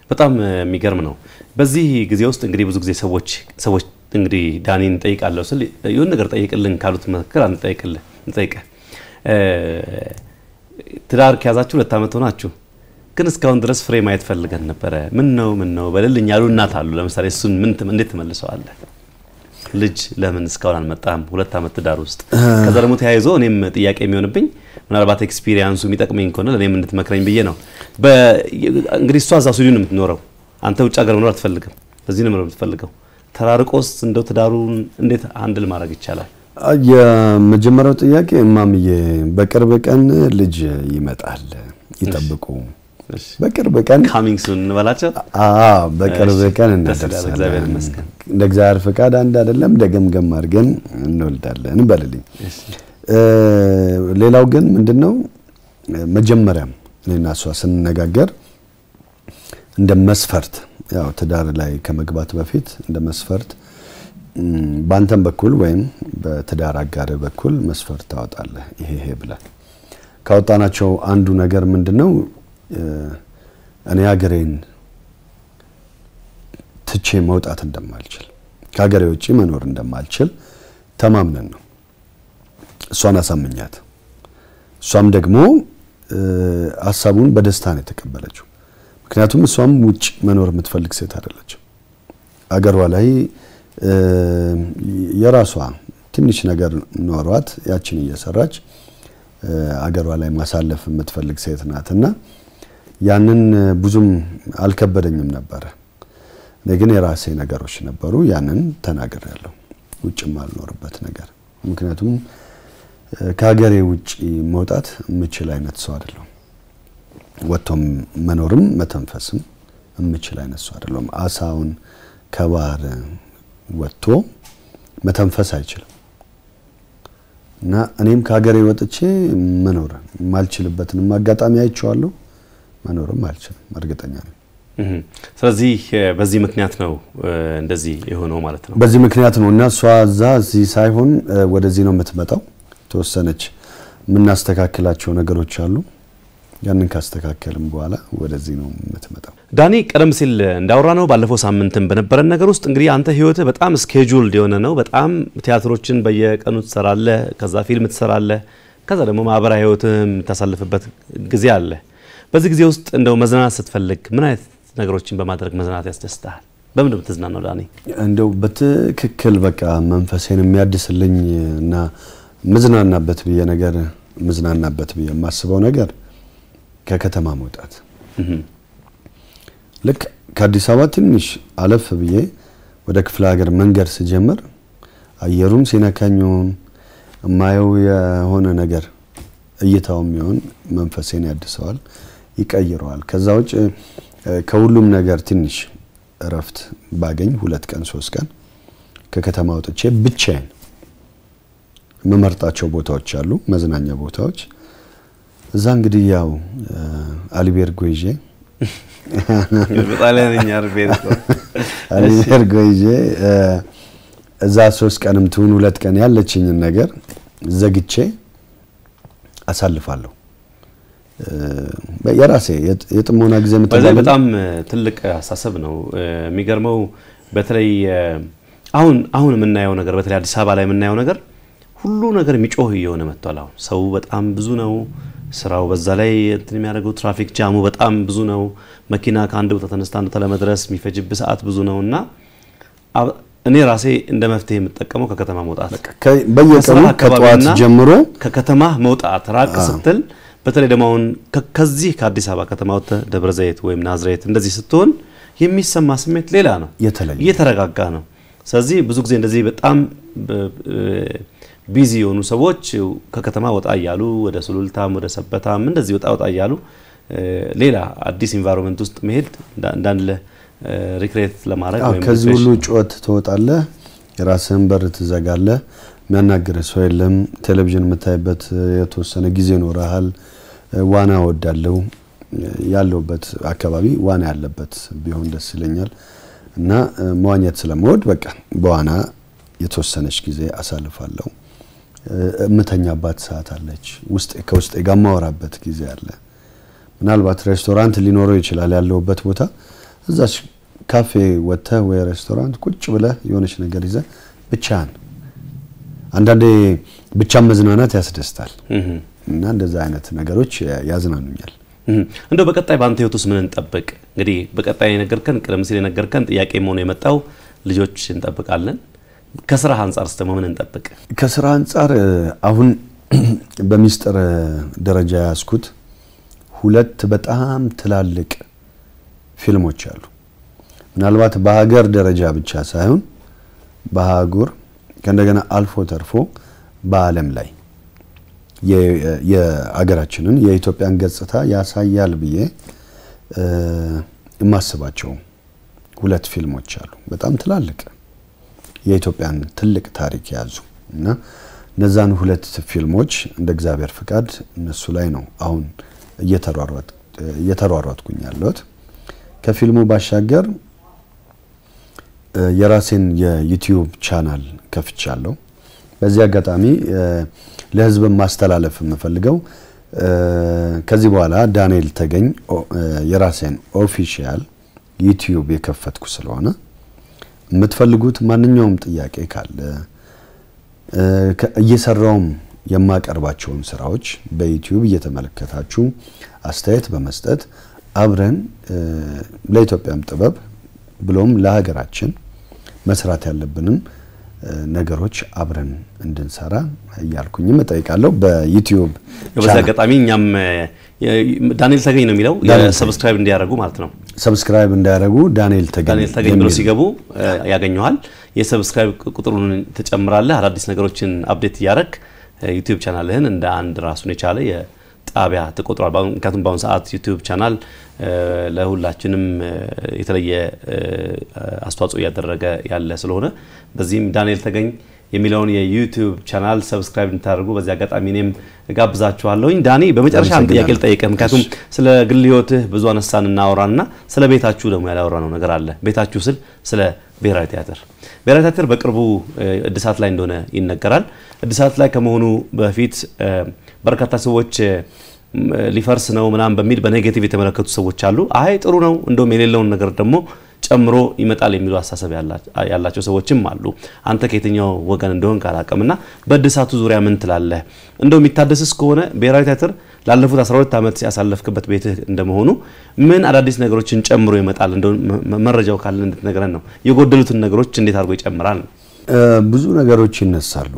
በጣም የሚገርም ነው። በዚህ ጊዜ ውስጥ እንግዲህ ብዙ ጊዜ ሰዎች ሰዎች እንግዲህ ዳኒን ጠይቃለሁ ስል የሆነ ነገር ጠይቅልን ካሉት መካከል አንድ ጠይቅልህ እንጠይቅህ ትዳር ከያዛችሁ ሁለት ዓመት ሆናችሁ ግን እስካሁን ድረስ ፍሬ ማየት ፈልገን ነበረ። ምን ነው ምን ነው በልልኝ ያሉ እናት አሉ። ለምሳሌ እሱን ምን እንዴት ትመልሰዋለህ? ልጅ ለምን እስካሁን አልመጣም? ሁለት ዓመት ትዳር ውስጥ ከዛ ደግሞ ተያይዞ እኔም ጥያቄ የሚሆንብኝ ምናልባት ኤክስፒሪየንሱ የሚጠቅመኝ ከሆነ ለእኔም እንድትመክረኝ ብዬ ነው። እንግዲህ እሷ እዛ ስዊድን ነው የምትኖረው፣ አንተ ውጭ ሀገር መኖር አትፈልግም፣ እዚህ ነው መኖር የምትፈልገው። ተራርቆስ እንደው ትዳሩን እንዴት አንድል ማድረግ ይቻላል? የመጀመሪያው ጥያቄ እማምዬ በቅርብ ቀን ልጅ ይመጣል ይጠብቁ። በቅርብ ቀን ካሚንግ ሱን እንበላቸው። አዎ በቅርብ ቀን ደስ ይላል። እግዚአብሔር እንደርሳለን። ይመስገን። እንደ እግዚአብሔር ፍቃድ አንድ አይደለም ደገምገም አድርገን እንወልዳለን በልልኝ። ሌላው ግን ምንድነው መጀመሪያም እኔና እሷ ስንነጋገር እንደ መስፈርት ያው ትዳር ላይ ከመግባት በፊት እንደ መስፈርት ም፣ በአንተም በኩል ወይም በትዳር አጋር በኩል መስፈርት ታወጣለህ። ይሄ ይሄ ብለህ ካወጣናቸው አንዱ ነገር ምንድነው እ፣ እኔ ሀገሬን ትቼ መውጣት እንደማልችል ከሀገሬ ውጭ መኖር እንደማልችል ተማምነን ነው እሷን አሳምኛት። እሷም ደግሞ እ፣ ሀሳቡን በደስታ ነው የተቀበለችው። ምክንያቱም እሷም ውጭ መኖር የምትፈልግ ሴት አይደለችም። አገሯ ላይ እ፣ የራሷ ትንሽ ነገር ኖሯት ያችን እየሰራች እ፣ አገሯ ላይ ማሳለፍ የምትፈልግ ሴት ናት እና ያንን ብዙም አልከበደኝም ነበረ። እኔ ግን የራሴ ነገሮች ነበሩ። ያንን ተናግሬያለሁ። ውጭም አልኖርበት ነገር ምክንያቱም እ፣ ከሀገሬ ውጭ መውጣት የምችል አይነት ሰው አይደለሁም። ወጥቶም መኖርም መተንፈስም የምችል አይነት ሰው አይደለሁም። አሳውን ከባህር ወጥቶ መተንፈስ አይችልም እና እኔም ከሀገሬ ወጥቼ መኖር የማልችልበትንም አጋጣሚ አይቼዋለሁ። መኖርም አልችልም፣ እርግጠኛ ነኝ። እህ። ስለዚህ እ፣ በዚህ ምክንያት ነው እ፣ እንደዚህ የሆነው ማለት ነው። በዚህ ምክንያት ነው እና እሷ እዛ እዚህ ሳይሆን እ፣ ወደዚህ ነው የምትመጣው። ተወሰነች የምናስተካክላቸው ነገሮች አሉ። ያንን ካስተካከልም በኋላ ወደዚህ ነው የምትመጣው። ዳኒ ቀደም ሲል እንዳወራ ነው ባለፈው ሳምንትም በነበረን ነገር ውስጥ እንግዲህ አንተ ህይወትህ በጣም ስኬጁልድ የሆነ ነው። በጣም ቲያትሮችን በየቀኑ ትሰራለህ፣ ከዛ ፊልም ትሰራለህ፣ ከዛ ደግሞ ማህበራዊ ህይወትህም የምታሳልፍበት ጊዜ አለ። በዚህ ጊዜ ውስጥ እንደው መዝናናት ስትፈልግ ምን አይነት ነገሮችን በማድረግ መዝናናት ያስደስትሃል? በምን ነው የምትዝናናው ዳኒ? እንደው በትክክል በቃ መንፈሴን የሚያድስልኝ እና ምዝናናበት ብዬ ነገር ምዝናናበት ብዬ የማስበው ነገር ከከተማ መውጣት እህ። ልክ ከአዲስ አበባ ትንሽ አለፍ ብዬ ወደ ክፍለ ሀገር መንገድ ስጀምር አየሩም ሲነካኝ ይሁን የማየው የሆነ ነገር እይታውም ይሁን መንፈሴን ያድሰዋል፣ ይቀይረዋል። ከዛ ውጭ እ፣ ከሁሉም ነገር ትንሽ እረፍት ባገኝ ሁለት ቀን ሶስት ቀን ከከተማ ወጥቼ ብቻዬን የምመርጣቸው ቦታዎች አሉ፣ መዝናኛ ቦታዎች። እዛ እንግዲህ ያው እ፣ አልቤርጎ ይዤ በጣሊያንኛ አልቤርጎ አልቤርጎ ይዤ እ፣ እዛ ሶስት ቀንም ትሁን ሁለት ቀን ያለችኝን ነገር ዘግቼ አሳልፋለሁ። እ፣ የራሴ የጥ- የጥሞና ጊዜ በዚህ የምትባለው በጣም እ፣ ትልቅ አስተሳሰብ ነው። እ፣ የሚገርመው በተለይ እ፣ አሁን አሁን የምናየው ነገር በተለይ አዲስ አበባ ላይ የምናየው ነገር ሁሉ ነገር የሚጮህ እየሆነ መጥቷል። አሁን ሰው በጣም ብዙ ነው። ስራው በዛ ላይ እንትን የሚያደርገው ትራፊክ ጃሙ በጣም ብዙ ነው። መኪና ከአንድ ቦታ ተነስታ አንድ ቦታ ለመድረስ የሚፈጅብ ሰዓት ብዙ ነው እና አብ- እኔ ራሴ እንደ መፍትሄ የምጠቀመው ከከተማ መውጣት ከ- በየቀኑ ከስራ ከጠዋት አካባቢና ጀምሮ ከከተማ መውጣት ራቅ ስትል በተለይ ደግሞ አሁን ከ- ከዚህ ከአዲስ አበባ ከተማ ወጥተህ ደብረ ዘይት ወይም ናዝሬት እንደዚህ ስትሆን የሚሰማ ስሜት ሌላ ነው፣ የተለየ እየተረጋጋ ነው። ስለዚህ ብዙ ጊዜ እንደዚህ በጣም ቢዚ የሆኑ ሰዎች ከከተማ ወጣ እያሉ ወደ ሱሉልታም ወደ ሰበታም እንደዚህ ወጣ ወጣ እያሉ እ፣ ሌላ አዲስ ኢንቫይሮንመንት ውስጥ መሄድ እንዳ- እንዳለ ሪክሬት ለማድረግ አዎ፣ ወይም ከዚህ ሪፍሬሽ ሁሉ ጩኸት ትወጣለህ፣ የራስህን በር ትዘጋለህ፣ የሚያናግርህ ሰው የለም። ቴሌቪዥን የምታይበት የተወሰነ ጊዜ ይኖረሃል። ዋና እወዳለሁ። ያለሁበት አካባቢ ዋና ያለበት ቢሆን ደስ ይለኛል እና እ፣ መዋኘት ስለምወድ በቃ በዋና የተወሰነች ጊዜ አሳልፋለሁ። እ፣ እምተኛባት ሰዓት አለች። ውስጤ ከውስጤ ጋር የማወራበት ጊዜ አለ። ምናልባት ሬስቶራንት ሊኖረው ይችላል ያለሁበት ቦታ እዛች ካፌ ወጥተህ ወይ ሬስቶራንት ቁጭ ብለህ የሆነች ነገር ይዘህ ብቻህን አንዳንዴ ብቻን መዝናናት ያስደስታል እና እንደዛ አይነት ነገሮች ያዝናኑኛል። እንደው በቀጣይ በአንተ ህይወት ውስጥ ምን እንጠብቅ? እንግዲህ በቀጣይ የነገርከን ቀደም ሲል የነገርከን ጥያቄ መሆኑ የመጣው ልጆች እንጠብቃለን። ከስራ አንጻር ስ ደግሞ ምን እንጠብቅ? ከስራ አንጻር አሁን በሚስጥር ደረጃ ያዝኩት ሁለት በጣም ትላልቅ ፊልሞች አሉ። ምናልባት በሀገር ደረጃ ብቻ ሳይሆን በአህጉር ከእንደገና አልፎ ተርፎ በዓለም ላይ የአገራችንን የኢትዮጵያን ገጽታ ያሳያል ብዬ የማስባቸው ሁለት ፊልሞች አሉ። በጣም ትላልቅ የኢትዮጵያን ትልቅ ታሪክ የያዙ እና እነዛን ሁለት ፊልሞች እንደ እግዚአብሔር ፍቃድ እነሱ ላይ ነው አሁን እየተሯሯጥኩኝ ያለሁት። ከፊልሙ ባሻገር የራሴን የዩቲዩብ ቻናል ከፍቻለሁ። በዚህ አጋጣሚ ለሕዝብ ማስተላለፍ የምፈልገው ከዚህ በኋላ ዳንኤል ተገኝ የራሴን ኦፊሻል ዩቲዩብ የከፈትኩ ስለሆነ የምትፈልጉት ማንኛውም ጥያቄ ካለ እየሰራውም የማቀርባቸውን ስራዎች በዩቲዩብ እየተመለከታችሁ አስተያየት በመስጠት አብረን ለኢትዮጵያም ጥበብ ብሎም ለሀገራችን መስራት ያለብንን ነገሮች አብረን እንድንሰራ እያልኩኝም እጠይቃለሁ። በዩቲዩብ በዚህ አጋጣሚ እኛም ዳንኤል ተገኝ ነው የሚለው ሰብስክራይብ እንዲያደርጉ ማለት ነው። ሰብስክራይብ እንዳያደርጉ ዳንኤል ተገኝ ዳንኤል ተገኝ ብሎ ሲገቡ ያገኘዋል። የሰብስክራይብ ቁጥሩን ትጨምራለህ። አዳዲስ ነገሮችን አፕዴት እያደረግ ዩቲዩብ ቻናልህን እንደ አንድ ራሱን የቻለ ጣቢያ ተቆጥሯል። ምክንያቱም በአሁኑ ሰዓት ዩቲዩብ ቻናል ለሁላችንም የተለየ አስተዋጽኦ እያደረገ ያለ ስለሆነ በዚህም ዳንኤል ተገኝ የሚለውን የዩቲዩብ ቻናል ሰብስክራይብ እንድታደርጉ በዚህ አጋጣሚ እኔም ጋብዛችኋለሁኝ። ዳኒ በመጨረሻ አንድ ጥያቄ ልጠይቅህ። ምክንያቱም ስለ ግል ህይወትህ ብዙ አነሳን እናወራና ስለ ቤታችሁ ደግሞ ያላወራነው ነገር አለ። ቤታችሁ ስል ስለ ብሔራዊ ቲያትር ብሔራዊ ቲያትር በቅርቡ እድሳት ላይ እንደሆነ ይነገራል። እድሳት ላይ ከመሆኑ በፊት በርካታ ሰዎች ሊፈርስ ነው ምናምን በሚል በኔጌቲቭ የተመለከቱ ሰዎች አሉ። አይ ጥሩ ነው እንደውም የሌለውን ነገር ደግሞ ጨምሮ ይመጣል የሚሉ አስተሳሰብ ያላቸው ሰዎችም አሉ። አንተ ከየትኛው ወገን እንደሆን ካላቅምና በእድሳቱ ዙሪያ ምን ትላለህ? እንደው የሚታደስስ ከሆነ ብሔራዊ ቲያትር ላለፉት 12 ዓመት ያሳለፍክበት ቤትህ እንደመሆኑ ምን አዳዲስ ነገሮችን ጨምሮ ይመጣል? እንደው መረጃው ካለ እንድትነግረን ነው። የጎደሉትን ነገሮች እንዴት አድርጎ ይጨምራል? ብዙ ነገሮች ይነሳሉ።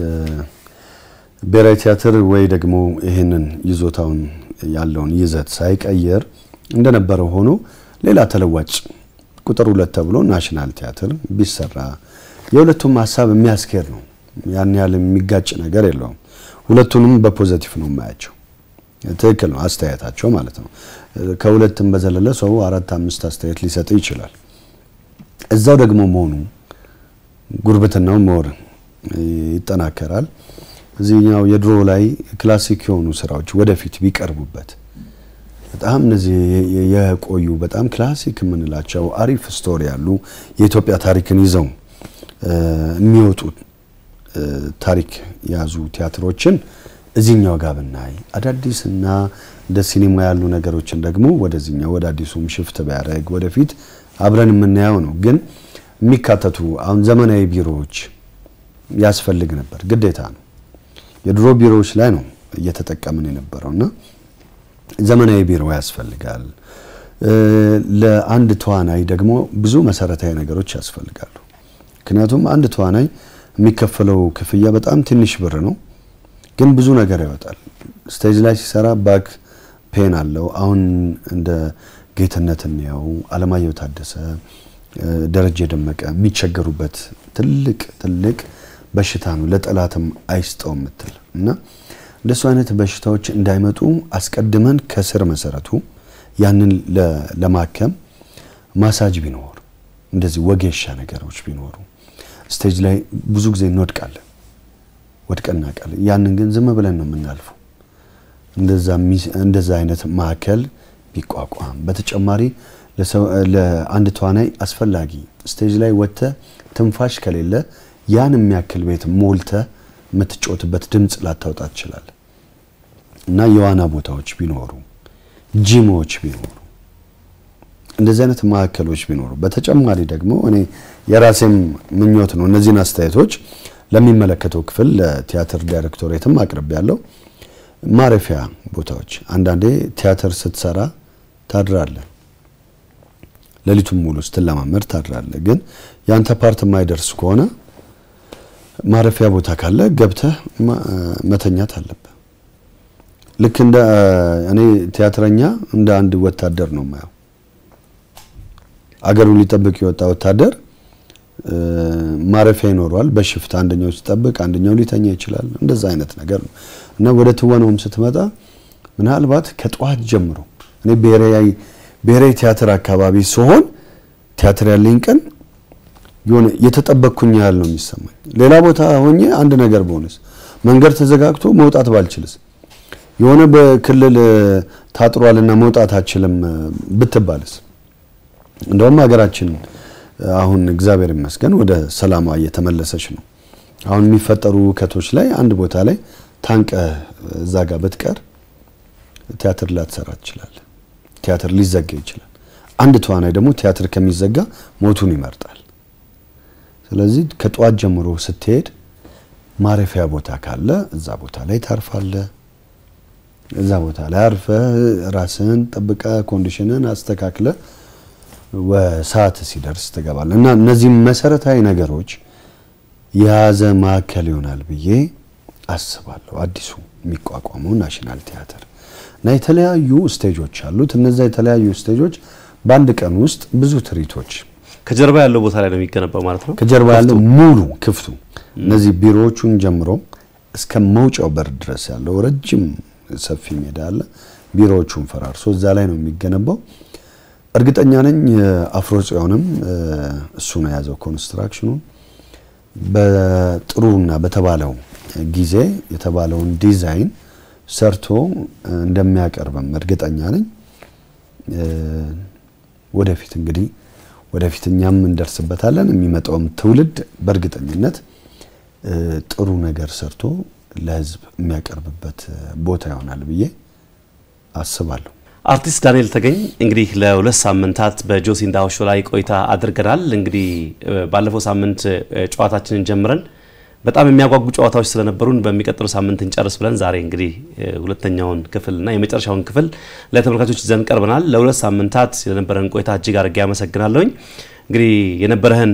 ብሔራዊ ቲያትር ወይ ደግሞ ይህንን ይዞታውን ያለውን ይዘት ሳይቀየር እንደነበረው ሆኖ ሌላ ተለዋጭ ቁጥር ሁለት ተብሎ ናሽናል ቲያትር ቢሰራ የሁለቱም ሀሳብ የሚያስኬድ ነው። ያን ያህል የሚጋጭ ነገር የለውም። ሁለቱንም በፖዘቲቭ ነው የማያቸው። ትክክል ነው አስተያየታቸው ማለት ነው። ከሁለትም በዘለለ ሰው አራት አምስት አስተያየት ሊሰጥ ይችላል። እዛው ደግሞ መሆኑ ጉርብትናው ሞር ይጠናከራል። እዚህኛው የድሮ ላይ ክላሲክ የሆኑ ስራዎች ወደፊት ቢቀርቡበት በጣም እነዚህ የቆዩ በጣም ክላሲክ የምንላቸው አሪፍ ስቶሪ ያሉ የኢትዮጵያ ታሪክን ይዘው የሚወጡ ታሪክ የያዙ ቲያትሮችን እዚህኛው ጋር ብናይ አዳዲስ እና እንደ ሲኒማ ያሉ ነገሮችን ደግሞ ወደዚህኛው ወደ አዲሱም ሽፍት ቢያደርግ ወደፊት አብረን የምናየው ነው። ግን የሚካተቱ አሁን ዘመናዊ ቢሮዎች ያስፈልግ ነበር፣ ግዴታ ነው። የድሮ ቢሮዎች ላይ ነው እየተጠቀምን የነበረው እና ዘመናዊ ቢሮ ያስፈልጋል። ለአንድ ተዋናይ ደግሞ ብዙ መሰረታዊ ነገሮች ያስፈልጋሉ። ምክንያቱም አንድ ተዋናይ የሚከፈለው ክፍያ በጣም ትንሽ ብር ነው፣ ግን ብዙ ነገር ያወጣል። ስቴጅ ላይ ሲሰራ ባክ ፔን አለው። አሁን እንደ ጌትነት እንየው፣ አለማየሁ ታደሰ፣ ደረጀ ደመቀ የሚቸገሩበት ትልቅ ትልቅ በሽታ ነው። ለጠላትም አይስጠው የምትል እና እንደሱ አይነት በሽታዎች እንዳይመጡ አስቀድመን ከስር መሰረቱ ያንን ለማከም ማሳጅ ቢኖር እንደዚህ ወጌሻ ነገሮች ቢኖሩ ስቴጅ ላይ ብዙ ጊዜ እንወድቃለን፣ ወድቀን እናውቃለን። ያንን ግን ዝም ብለን ነው የምናልፈው። እንደዛ አይነት ማዕከል ቢቋቋም፣ በተጨማሪ ለአንድ ተዋናይ አስፈላጊ ስቴጅ ላይ ወጥተ ትንፋሽ ከሌለ ያን የሚያክል ቤት ሞልተ የምትጮትበት ድምፅ ላታውጣ ትችላል። እና የዋና ቦታዎች ቢኖሩ ጂሞች ቢኖሩ እንደዚህ አይነት ማዕከሎች ቢኖሩ፣ በተጨማሪ ደግሞ እኔ የራሴም ምኞት ነው እነዚህን አስተያየቶች ለሚመለከተው ክፍል ለቲያትር ዳይሬክቶሬትም አቅርቤ ያለው ማረፊያ ቦታዎች አንዳንዴ ቲያትር ስትሰራ ታድራለህ፣ ሌሊቱን ሙሉ ስትለማመድ ታድራለህ። ግን ያንተ ፓርት የማይደርስ ከሆነ ማረፊያ ቦታ ካለ ገብተህ መተኛት አለብህ። ልክ እንደ እኔ ቲያትረኛ እንደ አንድ ወታደር ነው የማየው። አገሩን ሊጠብቅ የወጣ ወታደር ማረፊያ ይኖረዋል። በሽፍት አንደኛው ሲጠብቅ አንደኛው ሊተኛ ይችላል። እንደዛ አይነት ነገር ነው እና ወደ ትወናውም ስትመጣ ምናልባት ከጠዋት ጀምሮ እኔ ብሔራዊ ብሔራዊ ቲያትር አካባቢ ሲሆን ቲያትር ያለኝ ቀን የሆነ የተጠበቅኩኝ ያህል ነው የሚሰማኝ። ሌላ ቦታ ሆኜ አንድ ነገር በሆነስ መንገድ ተዘጋግቶ መውጣት ባልችልስ የሆነ በክልል ታጥሯልና መውጣት አችልም ብትባልስ እንደውም ሀገራችን አሁን እግዚአብሔር ይመስገን ወደ ሰላሟ እየተመለሰች ነው። አሁን የሚፈጠሩ ውከቶች ላይ አንድ ቦታ ላይ ታንቀ እዛ ጋር ብትቀር ቲያትር ላትሰራ ትችላለህ። ቲያትር ሊዘጋ ይችላል። አንድ ተዋናይ ደግሞ ቲያትር ከሚዘጋ ሞቱን ይመርጣል። ስለዚህ ከጠዋት ጀምሮ ስትሄድ ማረፊያ ቦታ ካለ እዛ ቦታ ላይ ታርፋለህ። እዛ ቦታ ላይ አርፈ ራስህን ጠብቀ ኮንዲሽንን አስተካክለ ሰዓት ሲደርስ ትገባለህ እና እነዚህም መሰረታዊ ነገሮች የያዘ ማዕከል ይሆናል ብዬ አስባለሁ። አዲሱ የሚቋቋመው ናሽናል ቲያትር እና የተለያዩ ስቴጆች አሉት። እነዛ የተለያዩ ስቴጆች በአንድ ቀን ውስጥ ብዙ ትርኢቶች ከጀርባ ያለው ቦታ ላይ ነው የሚገነባው ማለት ነው። ከጀርባ ያለው ሙሉ ክፍቱ እነዚህ ቢሮዎቹን ጀምሮ እስከ መውጫው በር ድረስ ያለው ረጅም ሰፊ ሜዳ አለ። ቢሮዎቹን ፈራርሶ እዛ ላይ ነው የሚገነባው። እርግጠኛ ነኝ አፍሮ ጽዮንም እሱ ነው የያዘው ኮንስትራክሽኑን በጥሩና በተባለው ጊዜ የተባለውን ዲዛይን ሰርቶ እንደሚያቀርብም እርግጠኛ ነኝ። ወደፊት እንግዲህ ወደፊት እኛም እንደርስበታለን። የሚመጣውም ትውልድ በእርግጠኝነት ጥሩ ነገር ሰርቶ ለሕዝብ የሚያቀርብበት ቦታ ይሆናል ብዬ አስባለሁ። አርቲስት ዳንኤል ተገኝ እንግዲህ ለሁለት ሳምንታት በጆሲ እንዳው ሾው ላይ ቆይታ አድርገናል። እንግዲህ ባለፈው ሳምንት ጨዋታችንን ጀምረን በጣም የሚያጓጉ ጨዋታዎች ስለነበሩን በሚቀጥለው ሳምንት እንጨርስ ብለን ዛሬ እንግዲህ ሁለተኛውን ክፍልና የመጨረሻውን ክፍል ለተመልካቾች ይዘን ቀርበናል። ለሁለት ሳምንታት የነበረን ቆይታ እጅግ አድርጌ አመሰግናለሁኝ። እንግዲህ የነበረህን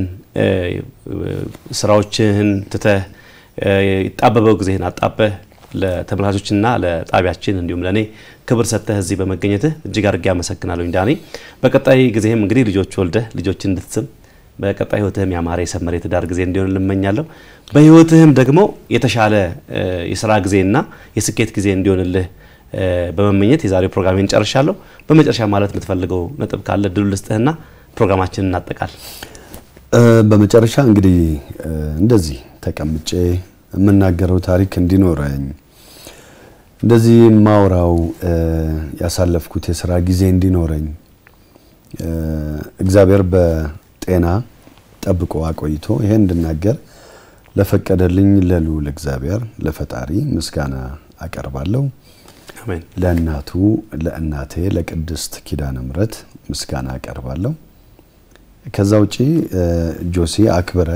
ስራዎችህን ትተህ የጣበበው ጊዜህን አጣበህ ለተመልካቾችና ለጣቢያችን እንዲሁም ለእኔ ክብር ሰጥተህ እዚህ በመገኘትህ እጅግ አድርጌ አመሰግናለሁኝ ዳኒ። በቀጣይ ጊዜህም እንግዲህ ልጆች ወልደህ ልጆች እንድትስም በቀጣይ ህይወትህም ያማረ የሰመረ የትዳር ጊዜ እንዲሆን ልመኛለሁ። በህይወትህም ደግሞ የተሻለ የስራ ጊዜና የስኬት ጊዜ እንዲሆንልህ በመመኘት የዛሬው ፕሮግራሜን ጨርሻለሁ። በመጨረሻ ማለት የምትፈልገው ነጥብ ካለ ድሉ ልስጥህና ፕሮግራማችንን እናጠቃል። በመጨረሻ እንግዲህ እንደዚህ ተቀምጬ የምናገረው ታሪክ እንዲኖረኝ እንደዚህ ማውራው ያሳለፍኩት የስራ ጊዜ እንዲኖረኝ እግዚአብሔር በጤና ጠብቆ አቆይቶ ይሄ እንድናገር ለፈቀደልኝ ለልዑል እግዚአብሔር ለፈጣሪ ምስጋና አቀርባለሁ። አሜን። ለእናቱ ለእናቴ ለቅድስት ኪዳነ ምሕረት ምስጋና አቀርባለሁ። ከዛ ውጪ ጆሲ አክብረ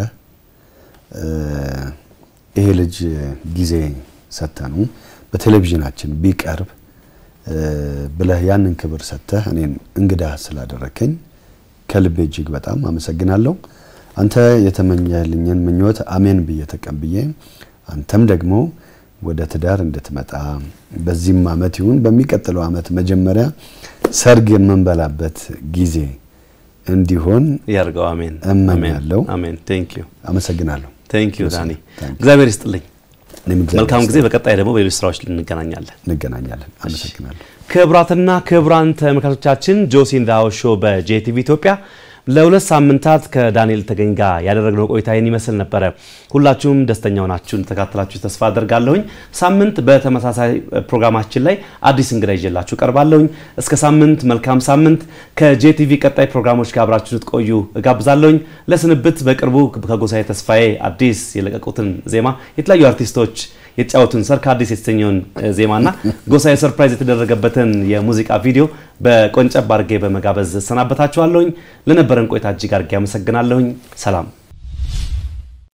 ይሄ ልጅ ጊዜ ሰተኑ በቴሌቪዥናችን ቢቀርብ ብለህ ያንን ክብር ሰጥተህ እኔን እንግዳ ስላደረከኝ ከልቤ እጅግ በጣም አመሰግናለሁ። አንተ የተመኘልኝን ምኞት አሜን ብዬ ተቀብዬ አንተም ደግሞ ወደ ትዳር እንድትመጣ በዚህም አመት ይሁን በሚቀጥለው አመት መጀመሪያ ሰርግ የምንበላበት ጊዜ እንዲሆን ያርገው። አሜን እመኛለሁ። አሜን። ቴንክ ዩ አመሰግናለሁ። ቴንክ ዩ ዳኒ፣ ታንክ ዩ። እግዚአብሔር ይስጥልኝ። እኔም እግዚአብሔር መልካም ጊዜ። ይስጥልኝ። በቀጣይ ደግሞ በሌሎች ስራዎች እንገናኛለን። እንገናኛለን። አመሰግናለሁ። ክቡራትና ክቡራን ተመልካቾቻችን ጆሲ ኢን ዘ ሃውስ ሾው በጄቲቪ ኢትዮጵያ ለሁለት ሳምንታት ከዳንኤል ተገኝ ጋር ያደረግነው ቆይታ ይህን ይመስል ነበረ። ሁላችሁም ደስተኛ ሆናችሁ እንደተካተላችሁ ተስፋ አደርጋለሁኝ። ሳምንት በተመሳሳይ ፕሮግራማችን ላይ አዲስ እንግዳ ይዤላችሁ ቀርባለሁኝ። እስከ ሳምንት መልካም ሳምንት። ከጄቲቪ ቀጣይ ፕሮግራሞች ጋር አብራችሁ ልትቆዩ እጋብዛለሁኝ። ለስንብት በቅርቡ ከጎሳዬ ተስፋዬ አዲስ የለቀቁትን ዜማ የተለያዩ አርቲስቶች የተጫወቱን ሰርክ አዲስ የተሰኘውን ዜማና ጎሳዬ ሰርፕራይዝ የተደረገበትን የሙዚቃ ቪዲዮ በቆንጨብ አድርጌ በመጋበዝ እሰናበታችኋለሁኝ። ለነበረን ቆይታ እጅግ አድርጌ አመሰግናለሁኝ። ሰላም